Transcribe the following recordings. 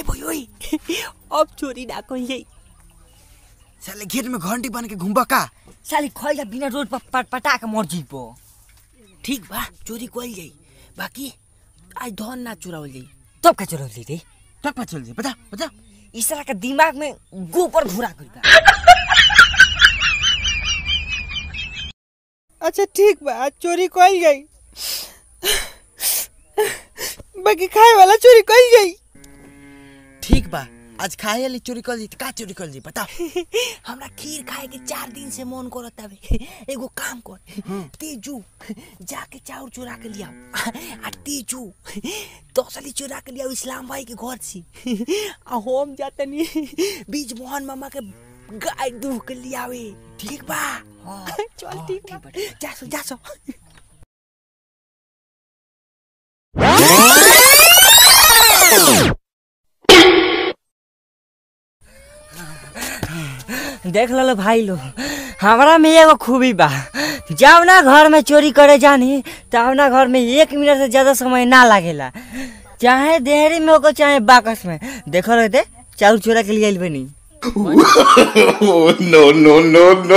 भयो अब चोरी ना कहीं जाई साले घेर में घंटी बन के घुमबा का साली खैला बिना रोड पर पट पटा के मर जीबो ठीक बा चोरी कइल जाई बाकी आज धन ना चुरावल जाई तब का चोरौली रे तक पा चल जाए बता बता इस तरह का दिमाग में गोबर घुरा गइल बा अच्छा ठीक बा चोरी कइल गई बाकी खाए वाला चोरी कइल गई ठीक बा आज खाए वाली चोरी कर दी का चोरी कर दी बता हमरा खीर खाए के चार दिन से मन करत हवे एगो काम कर तेजू जाके चाउर चुरा के लिया आ तेजू तसली चुरा के लिया इस्लाम भाई के घर से आ हम जातनी बीज मोहन मामा के गाय दूह के लियावे ठीक बा चल ठीक बा जासो जासो देख लो भाई लो हमारा में एगो खूबी बा जब ना घर में चोरी करे जानी तब ना घर में एक मिनट से ज्यादा समय ना लागेला चाहे देहरी में होको चाहे बाकस में देखो रहते चाउर चोरा के लिए आइल बनी Oh, no, no, no, no.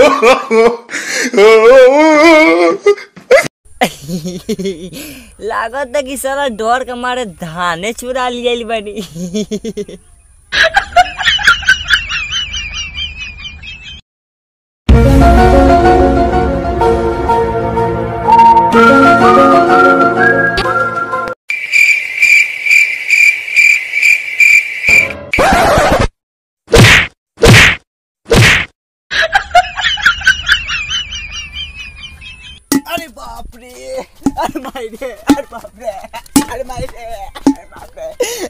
लागत है कि सारा डर के मारे धाने चुरा लिए आइल बनी अरे बाप रे अरे माई रे अरे बाप रे अरे माई रे अरे बाप रे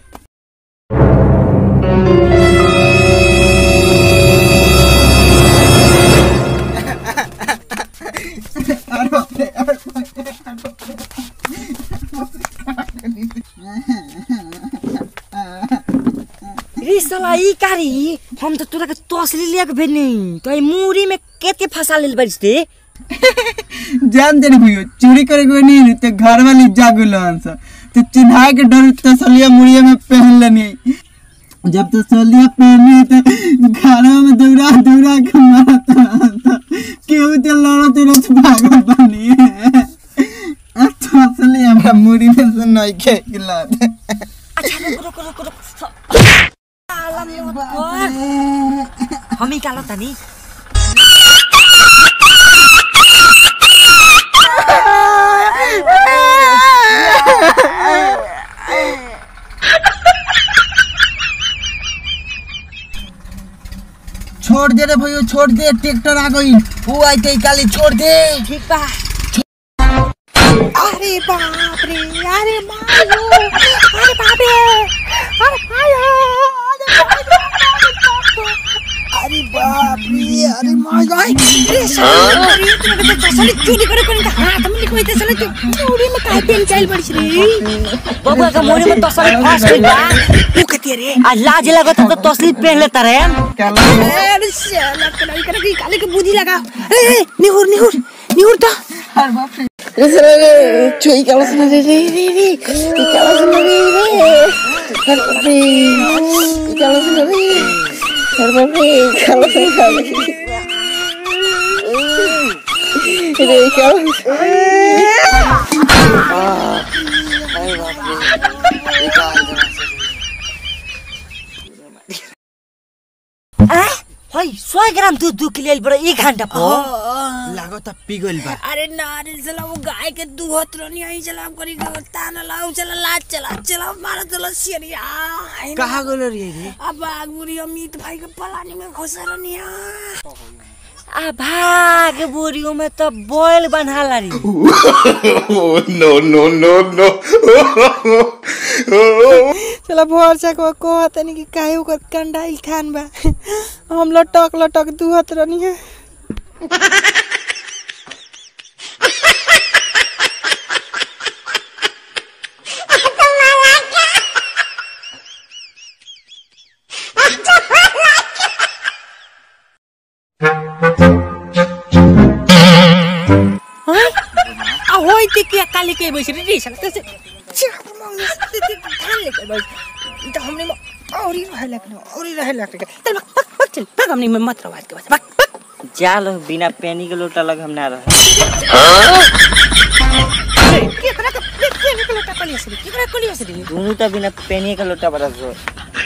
रे साला ई कारी हम तो तोरा के तसली लिया के भेजनी तो ई मुरी में केत के फंसा लेल बारिस रे जान दे भैया चोरी करे कोई नहीं तो घर वाली जागुल हंस तो चिन्हा के डर तसलिया मुड़िया में पहन लेनी जब तसलिया पहनी तो घर में दौड़ा दौड़ा के मारता केहू तो लड़त लड़त भागल बनी तसलिया हमरा मुड़ी में से नहीं के गिलात हम ही कालो तनी छोड़ दे रे भैया छोड़ दे ट्रैक्टर आ गई वो आई ते काली छोड़ दे ठीक बा अरे बाप रे अरे मायो अरे बाप रे अरे मायो अरे बाप रे अरे माय गॉड अरे साला अरे तू तो तसली चोरी करे कोनी का हाथ में कोई तसली तू मुड़ी में काहे पेन चाइल बड़ी रे बबुआ के मुरी में तसली फंस गइल बा तू कती रे आ लाज लगत तो तसली पहन लेता रे अरे साला कलाई करे की काले के बुद्धि लगा ए निहुर निहुर निहुर तो चोई काला सुना रे रे रे रे काला सुना रे रे अरे बाप रे काला सुना रे अरे बाप रे काला सुना रे रे काला हई 100 ग्राम दूध दूध के लिए बड़ा एक घंटा पर लागत पिघल बा अरे नारे चला वो गाय के दूहत रहनी आई चला करी के ताना लाओ चला लाज चला चला मारा चला सिरिया कहाँ गइल रे रे अब आगुरी अमित भाई के पलानी में घुसा रहनी आ भाग बोरियो में तो बॉयल बना ला री Oh, no, no, no, no. चला भोर से को को तनी कि काहे ओकर कंडाइल खान बा हम लटक लटक दुहत रहनी है आ होई ते के काली के बैस रे रे चला कैसे चाप मांग धान लेके बैस ई तो हमने में और ही रहे लगने और ही रहे लगने चल भाग भाग भाग चल भाग हमने में मत रवाज के बस भाग भाग जा लो बिना पेनी के लोटा लग हम ना रहे केकरा के केकरा के लोटा कलिया से केकरा कलिया से दोनों तो बिना पेनी के लोटा बरस दो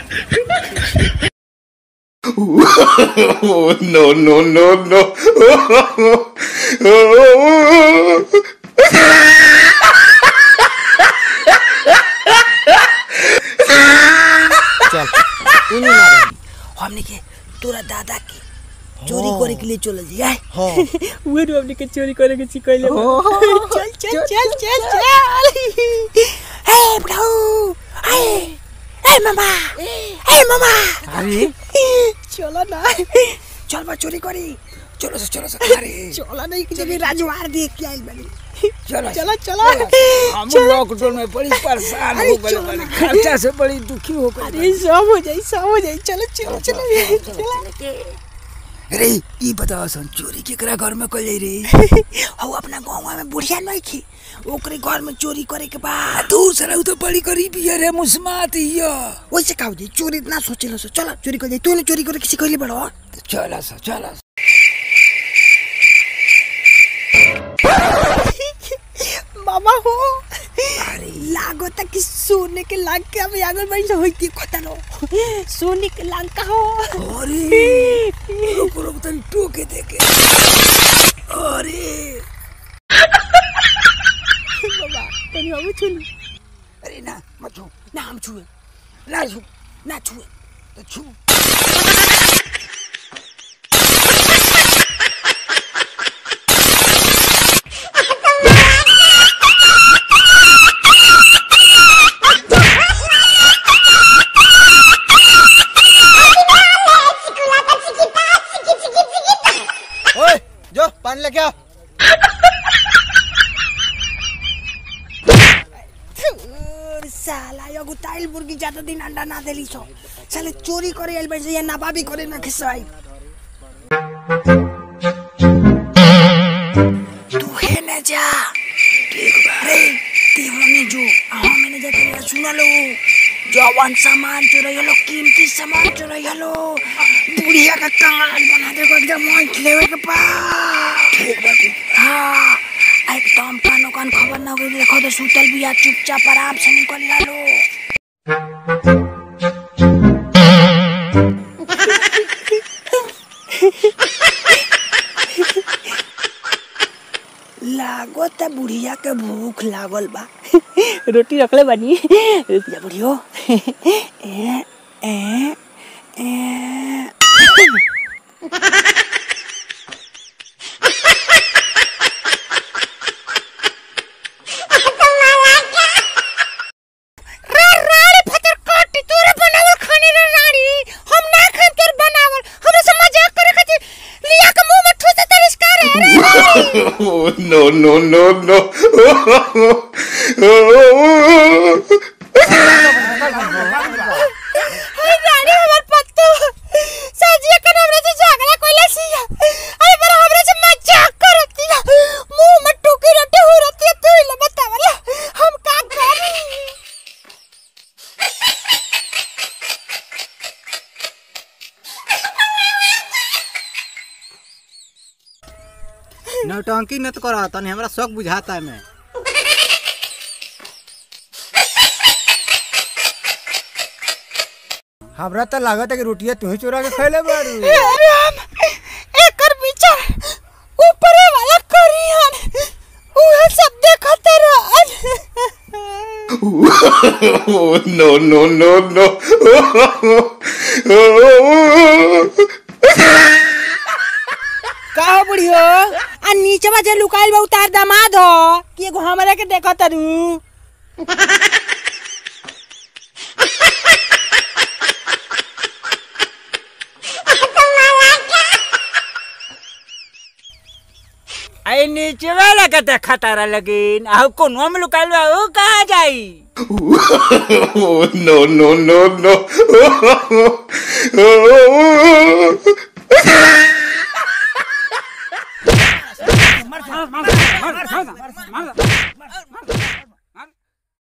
Oh, no, no, no, no. चल तू नहीं मारे हमने के तोरा दादा के चोरी करे के लिए चल जाए हाँ वो तो हमने के चोरी करे के सिखैले चल चल चल चल चल हे ब्रो हे हे मामा हे मामा अरे चलो ना चल बा चोरी करी चलो से चलो से अरे चलो नहीं कि जब राजवार देख के आइल बनी चलो चलो चलो हम लॉकडाउन में बड़ी परेशान हो गए बड़ी खर्चा से बड़ी दुखी हो गए अरे सब हो जाई सब हो जाई चलो चलो चलो चलो अरे ई बताओ सन चोरी केकरा घर में कल जाई रे हो अपना गाँव में बुढ़िया नहीं खी ओकरे घर में चोरी करे के बाद दूसरा उ तो बड़ी गरीबी है रे मुस्मात हिया वैसे का हो जाई चोरी इतना सोचे सो चलो चोरी कर जाई तूने चोरी करे किसी कहले बड़ो चला सा चला सा। मामा हो अरे लागो तक कि सोने के लाग के अब आगल बड़ी से होई खतरो सोने के लाग का हो अरे रुक रुक तनी टोके देके अरे बाबा तनी हम छुनी अरे ना मत छू ना हम छुए ना छू ना छुए तो छू ओए जो पानी लेके आओ और साला यो गुताइल मुर्गी ज्यादा दिन अंडा ना देली छो साले चोरी करे आइल बड़ी से या नाबाबी करे ना खिसवाई तू है ना जा ठीक बा रे ती होने जो हाँ मैंने जा तेरा सुना लो जवान सामान चुरैलो कीमती सामान चुरैलो बुढ़िया का काल बना दे को एकदम मोट लेवे के पा ठीक बा ठीक हाँ एकदम कानो कान खबर ना होई देखो तो सुतल बिया चुपचाप आराम से निकल जालो लागो त बुढ़िया के भूख लागल बा रोटी रखले बानी रुक जा बुढ़ियो ए ए ए Oh, no, no, no, no. रानी हमर पत्तो साजिया के हमरे से झगड़ा कोइला सिया अरे पर हमरे से मजाक करती है मुंह में टूकी रोटी हो रही है तू ही बतावला हम का करी नौटंकी न तो करा तनी हमरा शौक बुझाता है मैं हमरा तो लागत है कि रोटियां तू ही चुरा के खैले बारू अरे हम एकर विचार ऊपरे वाला करियन उहे सब देखत रहन Oh, no, no, no, no. का हो बुढ़ियो आ नीचवा जे लुकाइल बा उतार दामाद हो कि एगो हमरा के देखत तारू आई नीचे वाला के देखा तारा लगिन आउ कोनो में लुकाइल बा ऊ कहाँ जाई Oh, no, no, no, no. मार मार मार मार मार मार